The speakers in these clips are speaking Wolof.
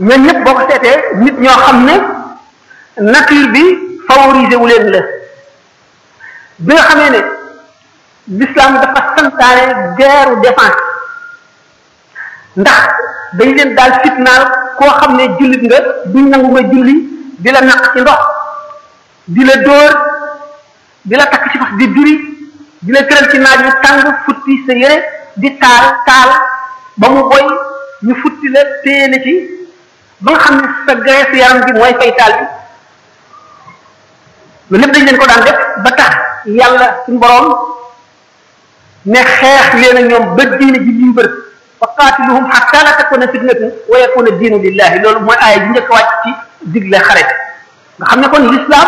ñoom ñëpp boo ko seetee nit ñoo xam ne nature bi favoriser wu leen la bi nga xamee ne l'islam dafa santaane guerre défense ndax dañ leen daal fitnaal koo xam ne jullit nga duñ nangu nga julli di la naq ci ndox di la dóor di la takk ci fas di duri di la tëral ci naaj wu tàng futti sa yére di taal taal ba mu boy ñu futti la téye la ci ba nga xam ne sa graisse yaram bi mooy fay taal bi loolu lépp dañ leen ko daan def ba tax yàlla suñu boroom ne xeex leen ak ñoom ba diine ji liñ bër fa qaatiluhum hatta la takuna fitnatun wa yakuna diinu lillahi loolu mooy aaya ji njëkk wàcc ci digle xare nga xam ne kon l'islam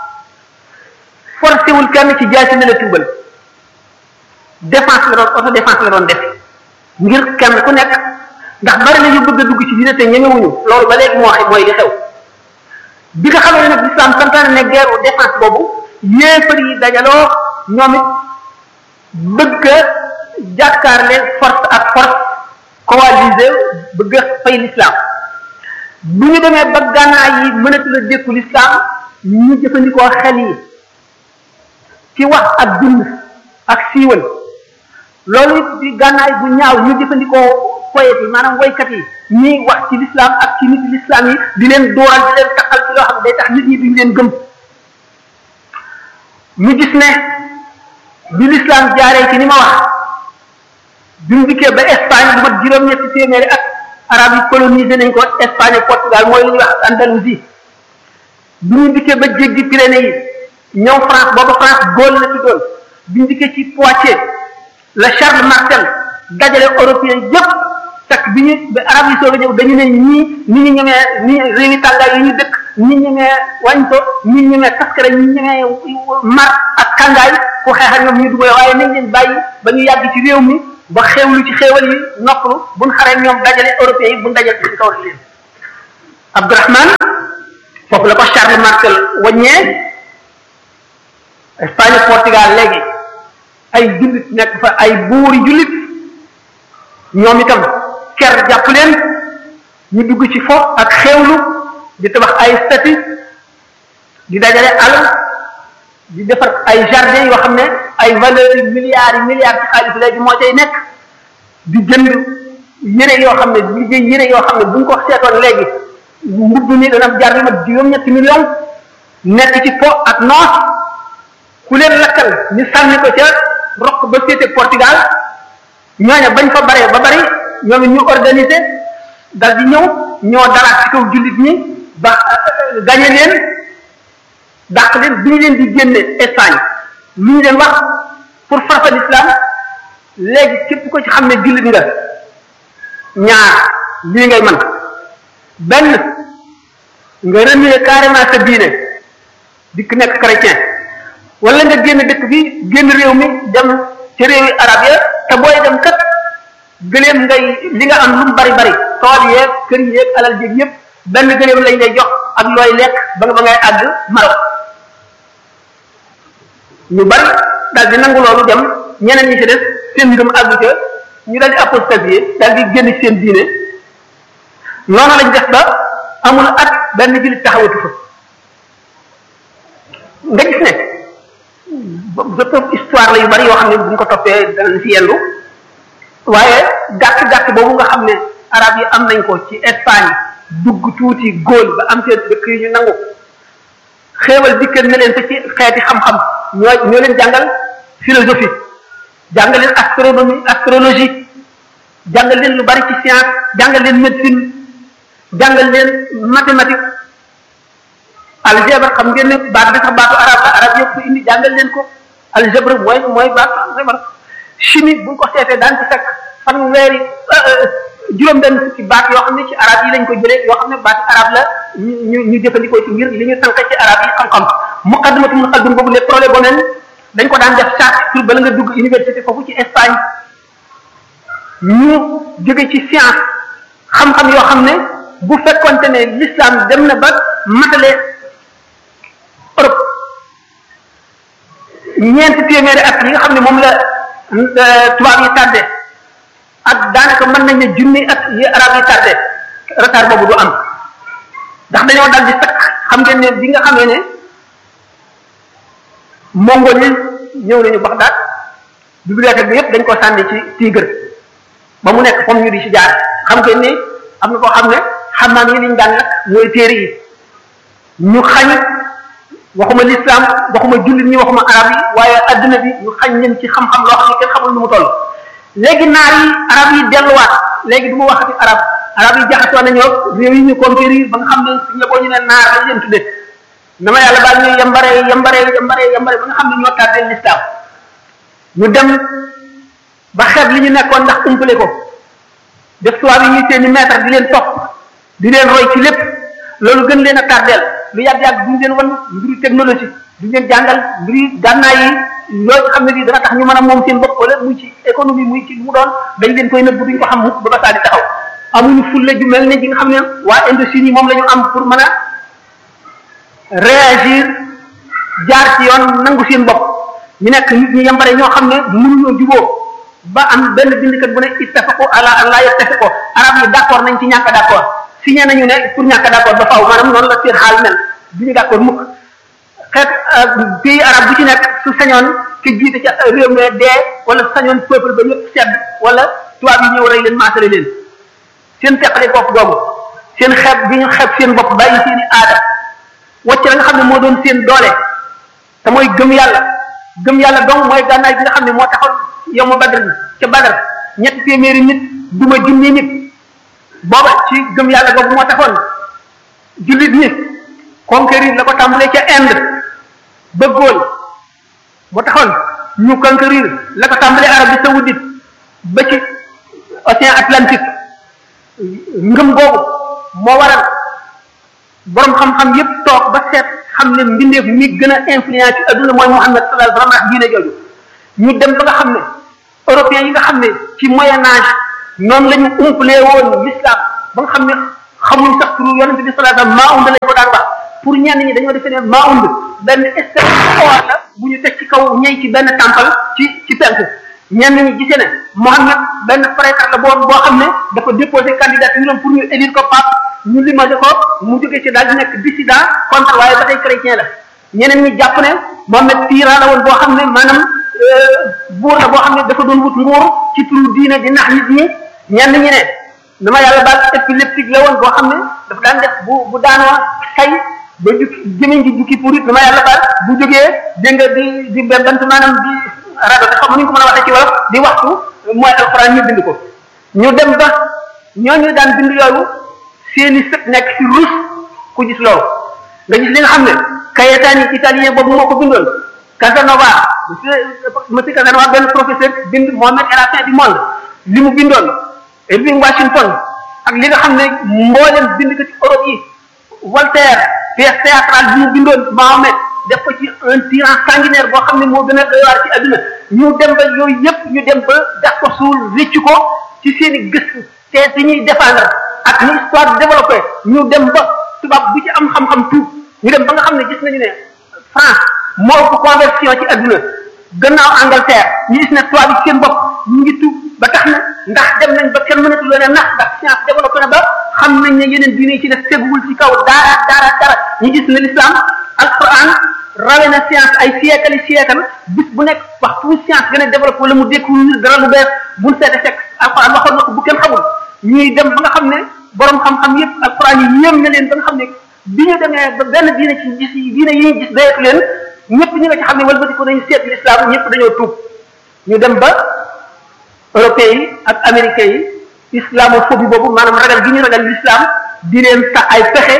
forcé wul kenn ci jaasi ne la tuubal défense la doon auto défense la doon def ngir kenn ku nekk ndax bari na ñu bëgg a dugg ci diine te ñemewuñu loolu ba léegi moo xam mooy li xew bi nga xamee ne nag l'islam santaane ne guerre défense boobu yéefar yi dajaloo ñoom it bëgg a jàkkaarle force ak force coalisé bëgg a fay l'islam bu ñu demee ba gànnaay yi mënatu la dékku l'islam ñu jëfandikoo xel yi ci wax ak dund ak siiwal loolu it di gànnaay bu ñaaw ñu jëfandikoo poète yi maanaam woykat yi ñiy wax ci l'islam ak ci nit l'islam yi di leen dooral di leen taxal ci loo xam ne day tax nit ñi duñ leen gëm ñu gis ne bi l'islam jaaree ci ni ma wax bi mu dikkee ba Espagne lu mat juróom-ñetti téeméeri ak arab yi colonisé nañ ko Espagne ak Portugal mooy lu ñuy wax Andalousie bi ñu dikkee ba jéggi Pyrénées yi ñëw France booba France Gaule la tuddoon bi ñu dikkee ci Poitiers la Charles Martel dajale européen yëpp fekk bi ñu ba arab yi soog a ñëw dañu ne ñii ni ñu ñemee ni réewi tàngaay yi ñu dëkk ñi ñemee wàññito ñi ñemee taskare ñi ñemee mar ak kàngaay ku xeex ak ñoom ñu dugale waaye nañ leen bàyyi ba ñu yàgg ci réew mi ba xewlu ci xéewal yi noppalu buñ xaree ñoom dajale européens yi buñ dajale ci kaw leen Abdourahman foofu la ko Charles Martel waññee Espagne Portugal léegi ay jullit nekk fa ay buuri jullit ñoom itam ker jàpp leen ñu dugg ci fo ak xewlu di tabax ay stati di dajale alal di defar ay jardin yoo xam ne ay valeurs yi milliards yi milliards ci xaalis léegi moo cay nekk di jënd yére yoo xam ne di liggéey yére yoo xam ne buñ ko seetoon léegi mbubb mi dana jar li mat juróom-ñetti million nekk ci po ak noos ku leen lakkal ñu sànni ko ca roq ba féete Portugal ñooña bañ fa bare ba bari ñoom ñu organiser dal di ñëw ñoo dalaat ci kaw jullit ñi ba gañe leen dàq leen bi ñu leen di génne Espagne lu ñu leen wax pour farfa l'islam léegi képp ko ci xam ne jullit nga ñaar lii ngay mën benn nga renier carrément sa diine dikk nekk chrétien wala nga génn dëkk bi génn réew mi dem ci réewi arab ya te booy dem kat gëléem ngay li nga am lu mu bari bari tool yeeg kër yeeg alal jéeg yépp benn gëléem lañ lay jox ak looy lekk ba nga ba ngay àgg Maroc ñu bari daal di nangu loolu dem ñeneen ñi ci des seen ngëm àggu ca ñu daal di apostasier daal di génn seen diine noonu lañ def ba amul at benn jullit taxawatu fa nga gis ne bépp histoire la yu bari yoo xam ne buñ ko toppee danañ ci yendu waaye gàtt-gàtt boobu nga xam ne arab yi am nañ ko ci Espagne dugg tuuti góol ba am seen dëkk yi ñu nangu xéewal dikkal na leen fa ci xeeti xam-xam ñoo ñoo leen jàngal philosophie jàngal leen astronomie astrologie jàngal leen lu bari ci science jàngal leen médecine jàngal leen mathématique algèbre xam ngeen ne baat bi sax baatu arab la arab yëpp indi jàngal leen ko algèbre mooy mooy baatu algèbre chimie bu ñu ko seetee daan ci fekk fanweeri juróom benn fukki baat yoo xam ne ci arab yi lañ ko jëlee yoo xam ne baat arab la ñu ñu jëfandikoo ci ngir li ñu tànk ci arab yi xam-xam muqaddimatu muqaddim boobu les prolégonènes dañ ko daan def chaque pour bala nga dugg université foofu ci Espagne ñu jóge ci science xam-xam yoo xam ne bu fekkonte ne l'islam dem na ba matale Europe ñeenti téeméeri at yi nga xam ne moom la tubaab yi tardé ak daanaka mën nañ ne junni at yi arab yi tardé retard boobu du am ndax dañoo dal di takk xam ngeen ne bi nga xamee ne mongol yi ñëw nañu Bagdad bibliothèque bi yëpp dañ ko sànni ci Tigre ba mu nekk comme ñu di ci jaar xam ngeen ne am na koo xam ne xamaan yi liñ daan nag mooy téere yi ñu xañ waxuma l'islam waxuma jullit ñi waxuma arab yi waaye adduna bi ñu xañ leen ci xam-xam loo xam ne kenn xamul nu mu toll léegi naar yi arab yi delluwaat léegi du ma waxati arab arab yi jaxasoo nañoo réew yi ñu conquérir ba nga xam ne suñ la boo ñu ne naar lañ leen tudde dama yàlla baal ñu yambare yambare yambare yambare ba nga xam ne ñoo tardé l'islam ñu dem ba xeeb li ñu nekkoon ndax umpale ko def tubaab yi ñuy seeni maître di leen topp di leen roy ci lépp loolu gën leen a tardeel lu yàgg-yàgg duñu leen wan mbiru technologie duñu leen jàngal mbiru gànnaay yi loolu xam ne lii dana tax ñu mën a moom seen bopp wala muy ci économie muy ci mu doon dañ leen koy nëbb duñ ko xam mukk ba ba saa di taxaw amuñu fulle ju mel ne ji nga xam ne waa Indochine yi moom la ñu am pour mën a réagir jaar ci yoon nangu seen bopp ñu nekk nit ñi yambare ñoo xam ne mënuñoo juboo ba am benn bindkat bu ne ittafaqu ala an la yattafiqu arab yi d'accord nañ ci ñàkk d'accord signé nañu ne pour ñàkk d'accord ba faaw maanaam noonu la seen xaal mel du ñu d'accord mukk xeet pays arab bu ci nekk su sañoon ki jiite ca réew mi dee wala sañoon peuple ba ñëpp sedd wala tubaab yi ñëw rey leen maasale leen seen teqale bopp googu seen xeeb bi ñu xeeb seen bopp bàyyi seen i aada wacc la nga xam ne moo doon seen doole te mooy gëm yàlla gëm yàlla donc mooy gànnaay bi nga xam ne moo taxoon yow ma badr ca badar ñetti téeméeri nit duma junni nit booba ci gëm yàlla googu moo taxoon jullit ñi conquérir la ko tàmbalee ca Inde bëggoon moo taxoon ñu conquérir la ko tàmbalee Arabie saoudite ba ci océan Atlantique ngëm googu moo waral borom xam-xam yépp toog ba seet xam ne mbindeef mi gën a influence ci adduna mooy Muhammad sallallahu alayhi wa sallam diine jooju ñu dem ba nga xam ne européens yi nga xam ne ci moyen âge noonu la ñu umpalee woon l'islam ba nga xam ne xamuñ sax turu yonente bi sallallahu alayhi wa sallam maa und lañ ko daan wax pour ñenn ñi dañoo defee ne maa und benn espèce or la bu ñu teg ci kaw ñey ci benn temple ci ci penku ñenn ñi gisee ne Mohammed benn prêtre la boo boo xam ne dafa déposé candidature pour ñu élire ko pape ñu limagé ko mu jógee ci daal di nekk dissident contre waaye ba tey chrétien la ñeneen ñi jàpp ne Mohammed tyran la woon boo xam ne maanaam buur la boo xam ne dafa doon wut nguur ci turu diine di nax nit ñi ñenn ñi ne dama yàlla baal épileptique la woon boo xam ne dafa daan def bu bu daanoo say ba jukki jëmeñ ji jukki pour it dama yàlla baal bu jógee dégg nga di di bent maanaam di rajo te xam nu ñu ko mën a waxee ci wolof di waxtu mooy alxuraan ñu bind ko ñu dem ba ñooñu daan bind yooyu seeni sët nekk ci ruus ku gis loolu nga gis li nga xam ne Cayetani italien boobu moo ko bindoon Casanova monsieur Casanova benn professeur bind Mohammed et la fin du monde li mu bindoon Irving Washington ak li nga xam ne mboolem bind ko ci Europe yi Voltaire pièce théâtrale bi mu bindoon Mohammed def ko ci un tyran sanguinaire boo xam ne moo gën a doy waar ci adduna ñu dem ba yooyu yëpp ñu dem ba gas ko suul rëcc ko ci seen i gëstu te si ñuy défendre ak ni histoire développé ñu dem ba tubaab bu ci am xam-xam tuub ñu dem ba nga xam ne gis nañu ne France moo ko conversion ci adduna gannaaw Angleterre ñu gis ne tubaab yi seen bopp ñu ngi tuub ba tax na ndax dem nañ ba kenn mënatu leen a nax ndax science développé na ba xam nañ ne yeneen diine yi ci def teguwul ci kaw dara dara dara ñu gis ne l'islam alquran rawe na science ay siècle siècle bis bu nekk waxtu bu science gën a développé wala mu découvrir dara lu bees buñ seete fekk alquran waxoon na ko bu kenn xamul ñuy dem ba nga xam ne borom xam-xam yépp alquran yi yéem na leen ba nga xam ne bi ñu demee ba benn diine ci gis yi diine yi ñu gis doyetu leen ñëpp ñi nga ci xam ne walbati ko nañu seet l'islam ñëpp dañoo tuub ñu dem ba européens yi ak américains yi islamophobie boobu maanaam ragal gi ñu ragal l'islam di leen sax ay pexe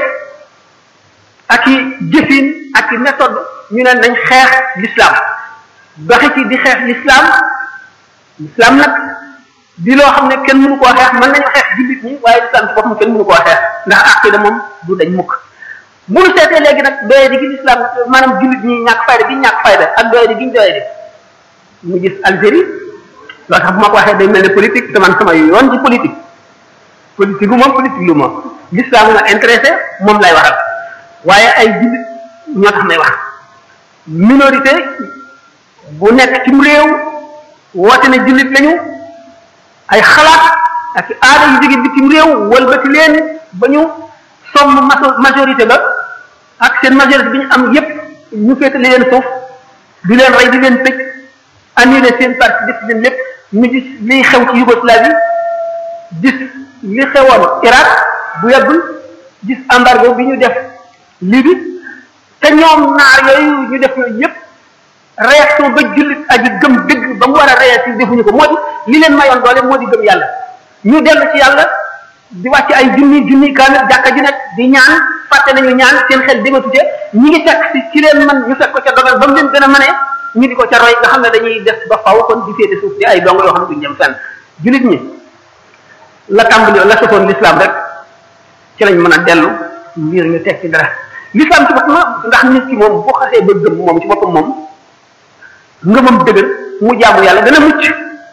ak i jëfin ak i méthode ñu ne nañ xeex l'islam doxi ci di xeex l'islam l'islam nag di loo xam ne kenn mënu koo xeex mën nañu xeex jullit ñi waaye l'islam ci boppam kenn mënu koo xeex ndax aqida moom du dañ mukk bu ñu seetee léegi nag doye di gi l'islam maanaam jullit ñi ñàkk fayda gi ñàkk fayda ak doye di gi ñu doye di mu gis Algérie loolu tax bu ma ko waxee day mel ne politique te man sama yoon ci politique politique gu moom politique lu moom l'islam nga intéressé moom lay waral waaye ay jullit ñoo tax may wax minorité bu nekk ci réew woote ne jullit lañu ay xalaat ak aada yu jóge bitim réew walbati leen ba ñu somm majorité ba ak seen majorité bi ñu am yépp ñu féetali leen suuf di leen rey di leen tëj annulé seen parti def leen lépp ñu gis liy xew ci Yougoslavie gis li xewoon Irak bu yàggul gis embargo bi ñu def Libye te ñoom naar yooyu ñu def yooyu yépp réaction ba jullit aji gëm dëgg ba mu war a réagir defuñu ko moo di li leen mayoon doole moo di gëm yàlla ñu dellu ci yàlla di wàcc ay junni junni kaamil jàkka ji nekk di ñaan fàtte nañu ñaan seen xel dematute ñi ngi fekk si ci leen man ñu fekk ko ca dogal ba mu leen gën a mënee ñu di ko ca roy nga xam ne dañuy def ba faw kon di féete suuf di ay dong yoo xam ne duñ jëm fenn jullit ñi la tàmbali la sosoon l'islam rek ci lañ mën a dellu ngir ñu teg ci dara l'islam ci boppam ndax nit ki moom boo xasee ba gëm moom ci boppam moom ngëmam dëgër mu jaamu yàlla dana mucc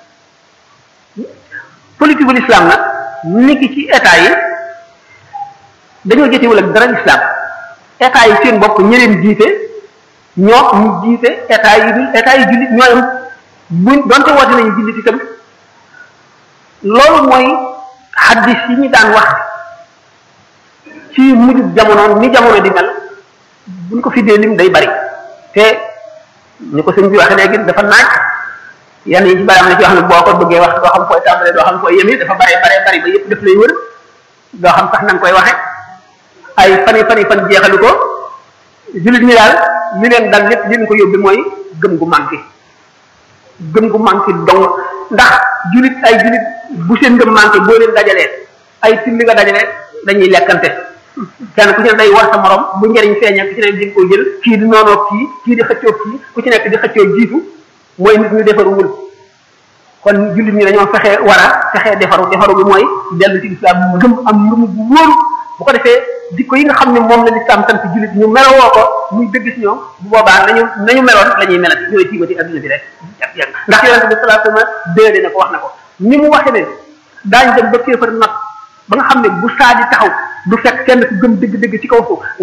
politique bu l'islam nag niki ci état yi dañoo jotewul ak dara l'islam état yi seen bopp ñi leen jiite ñoo ñu jiite état yi dul état yi jullit ñooyam buñ donte woote nañu jullit itam loolu mooy xaddis yi ñu daan wax ci mujj jamono ni jamono di mel buñ ko fi dee lim day bari te ni ko sëñ bi waxee léegi dafa naaj yenn yi ci bari am na ci wax ne boo ko bëggee wax doo xam fooy tàmbalee doo xam fooy yemi dafa bare bare bari ba yëpp daf lay wër doo xam sax na nga koy waxe ay fani fani fan jeexalu ko jullit ñi daal li leen dal lépp li leen ko yóbbi mooy gëm gu manqué gëm gu manqué dong ndax jullit ay jullit bu seen ngëm manqué boo leen dajalee ay tilli nga dajalee dañuy lekkante kenn ku ci ne day war sa morom bu njëriñ feeñee ku ci nekk di ko jël kii di noonoo kii kii di xëccoo kii ku ci nekk di xëccoo jiitu mooy nit ñu defaruwul kon jullit ñi dañoo fexe war a fexe defaru defaru bi mooy dellu ci lislaam gëm am ngëm bu wóoru bu ko defee dikko yi nga xam ne moom la lislaam sant jullit ñu melowoo ko muy dëgg si ñoom bu boobaa nañu nañu meloon la ñuy melati ñooy tiimati adduna bi rek ndax yonente bi sallallahu alayhi wasallam déedéet na ko wax na ko ni mu waxe ne daañ dem ba kéefar nag ba nga xam ne bu saa di taxaw du fekk kenn ku gëm dëgg-dëgg ci kaw suuf